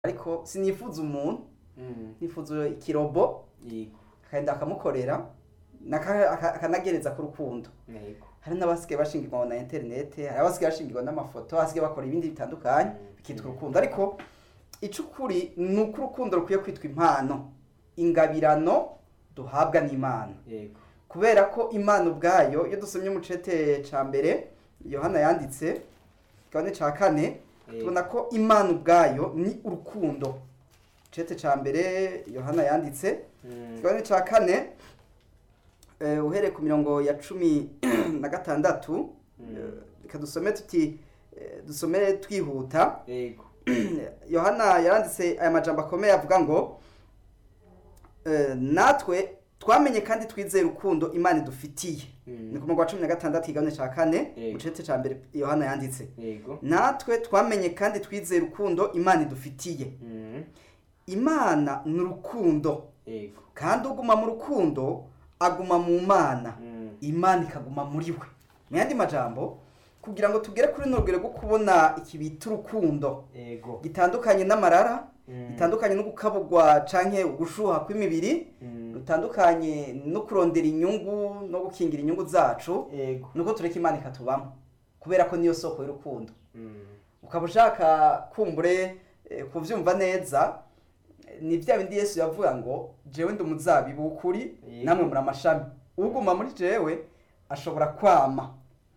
ariko sinifuza umuntu Mm. nifuza ikirobo Yego. akagenda akamukorera naka- aka- akanagereza ku rukundo Yego. hari n'abasigaye bashingirwa na interinete hari abasigaye bashingirwa n'amafoto abasigaye bakora ibindi bitandukanye Mm. bikitwa urukundo ariko icukuri ni uko urukundo rukwiye kwitwa impano ingabirano duhabwa n'imana Yego. kubera ko imana ubwayo iyo dusomye mu cete ca mbere yohana yanditse kigabane ca kane Yego. tubona ko imana ubwayo ni urukundo cete ca mbere yohana yanditse Mm. kigabane ca kane eh, uhereye ku mirongo ya cumi na gatandatu Mm. eh, reka dusome tuti eh, dusome twihuta Yego. yohana yaranditse aya majambo akomeye avuga ngo eh, natwe twamenye kandi twizeye urukundo imana idufitiye Mm. ni ku murongo wa cumi na gatandatu igabane ca kane Yego. mu cete ca mbere yohana yanditse Yego. natwe twamenye kandi twizeye urukundo imana idufitiye Mm. imana ni urukundo Yego. kandi uguma mu rukundo aguma mu mana Mm. imana ikaguma muri we mu yandi majambo kugira ngo tugere kuri runo rugero rwo kubona iki bita urukundo Yego. gitandukanye n'amarara Mm. gitandukanye no gukabugwa canke ugushuha kw'imibiri Mm. rutandukanye no kurondera inyungu no gukingira inyungu zacu Yego. nuko tureka imana ikatubamo kubera ko niyo soko y'urukundo Mm. ukaba ushaka kumbure eh, kuvyumva neza eh, ni vya bindi yesu yavuga ngo jewe ndi umuzabibu w'ukuri Yego. namwe muri amashami uguma muri jewe ashobora kwama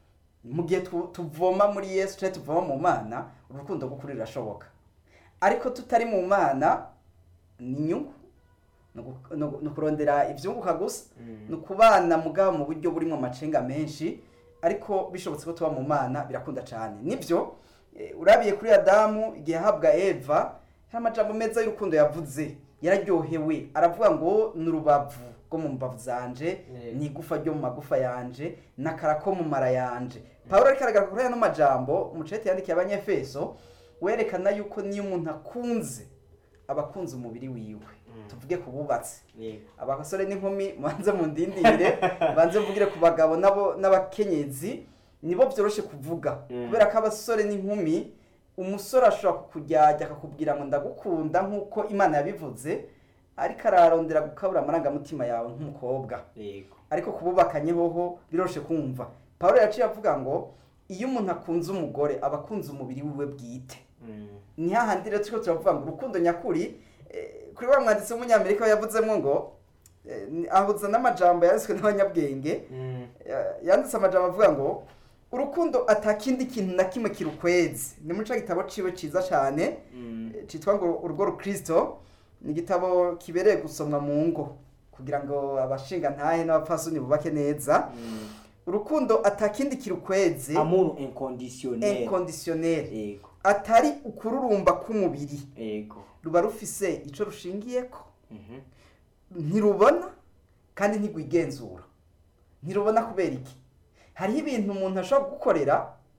mu gihe tu- tuvoma muri yesu canke tuvoma mu mana urukundo rw'ukuri rurashoboka ariko tutari mu mana ni inyungu ni ugu- ni ugu- ni ukurondera ivyunguka gusa Mm. ni ukubana mugabo mu buryo burimo amacenga menshi ariko bishobotse ko tuba mu mana birakunda cyane nibyo eh, urabiye kuri adamu igihe ahabwa eva hari amajambo meza y'urukundo yavuze yararyohewe aravuga ngo ni urubavu rwo mu mbavu zanje Yego. ni igufa ryo mu magufa yanje n'akara ko mu mara yanje pawulo ariko aragaragara kuri ano majambo umucete yandikiye abanyefeso werekana yuko niyo umuntu akunze aba akunze umubiri wiwe tuvuge ku bubatsi Yego. abasore n'inkumi mubanze mundindire banze mvugire ku bagabo nabo n'abakenyezi nibo byoroshye kuvuga Mm. kubera ko abasore n'inkumi umusore ashobora kukujyajya akakubwira ngo ndagukunda nk'uko imana yabivuze ariko ararondera gukabura amarangamutima yawe nk'umukobwa Yego. ariko kububakanye hoho biroroshye kumva pawulo yaciye avuga ngo iyo umuntu akunze umugore aba akunze umubiri wiwe bwite Mm. ni hahandi rero turiko turavuga ngo urukundo nyakuri eh, kuri wa mwanditsi w'umunyamerika yavuzemo ngo eh, ni- ahuza n'amajambo yanditswe n'abanyabwenge Mm. Ya- yanditse amajambo avuga ngo urukundo atakindi kintu na kimwe kirukwezi ni muri ca gitabo ciwe ciza cane Mm. eh, citwa ngo urugo rukristo ni igitabo kibereye gusomwa mu ngo kugira ngo abashinga ntahe n'abapfasoni bubake neza Mm. urukundo atakindi kirukwezi Amour inconditionnel. inconditionnel Yego. atari ukururumba k'umubiri Yego. ruba rufise ico rushingiyeko Mhm. ntirubona kandi ntigwigenzura ntirubona kubera iki hariho ibintu umuntu ashobora gukorera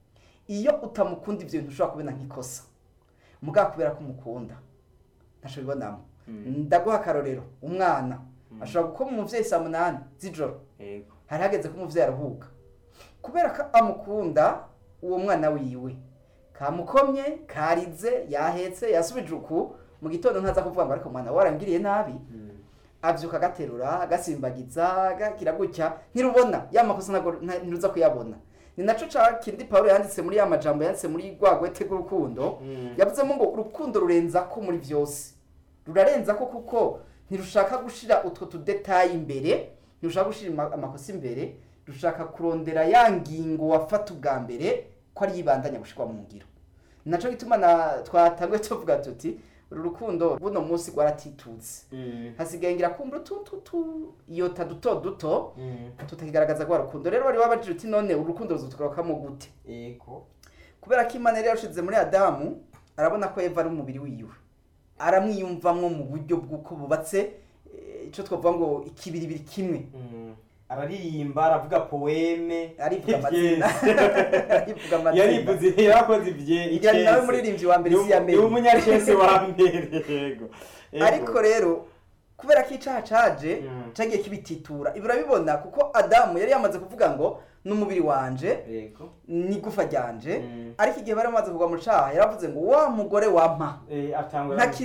iyo utamukunda ivyo bintu ushobora kubona nk'ikosa mugabo kubera ko umukunda ntaco bibonamo Mm. ndaguha akarorero umwana ashobora gukoma umuvyeyi saa munani z'ijoro Yego. hari hageze ko umuvyeyi aruhuka kubera ko amukunda uwo mwana wiwe kamukomye karize yahetse yasubije uku mu gitondo ntaza kuvuga ngo ariko mwana warangiriye nabi Mm. avyuka agaterura agasimbagiza agagira gutya ntirubona ya makosa ntago nta- ntiruza kuyabona ni naco ca kindi pawulo yanditse muri ya majambo yanditse muri rwa gwete rw'urukundo Mm. yavuzemo ngo urukundo rurenza ko muri vyose rurarenza ko kuko ntirushaka gushira utwo tudetayi imbere ntirushaka gushira ama- amakosa imbere rushaka kurondera ya ngingo wafata ubwa mbere ko ari yibandanya gushirwa mu ngiro ni naco gituma na twatanguye tuvuga tuti uru rukundo buno munsi rwaratitutse Mm. hasigaye ngira kumva utututu iyota duto duto Mm. tutakigaragaza rwa rukundo rero wari wabajije uti none urukundo ruzotugarukamo gute Yego. kubera ko imana yari yarushize muri adamu arabona ko eva ari umubiri wiwe aramwiyumvamwo mu buryo bw'uko bubatse eh, ico twavuga ngo ikibiribiri kimwe Mm. araririmba aravuga poeme arivuga amazina arivuga amazina yarivuze yarakoze ibye yari nawe muririmbyi wa mbere si ya ni mbere umunyacese wa mbere yego Yego. ariko rero kubera ko icaha caje Mm. cagiye kibititura ibi urabibona kuko adamu yari yamaze kuvuga ngo n'umubiri wanje yego n'igufa ryanje Mm. ariko igihe bari bamaze kugwa mu caha yaravuze ngo wa mugore wampa Eh, atangura ntakiri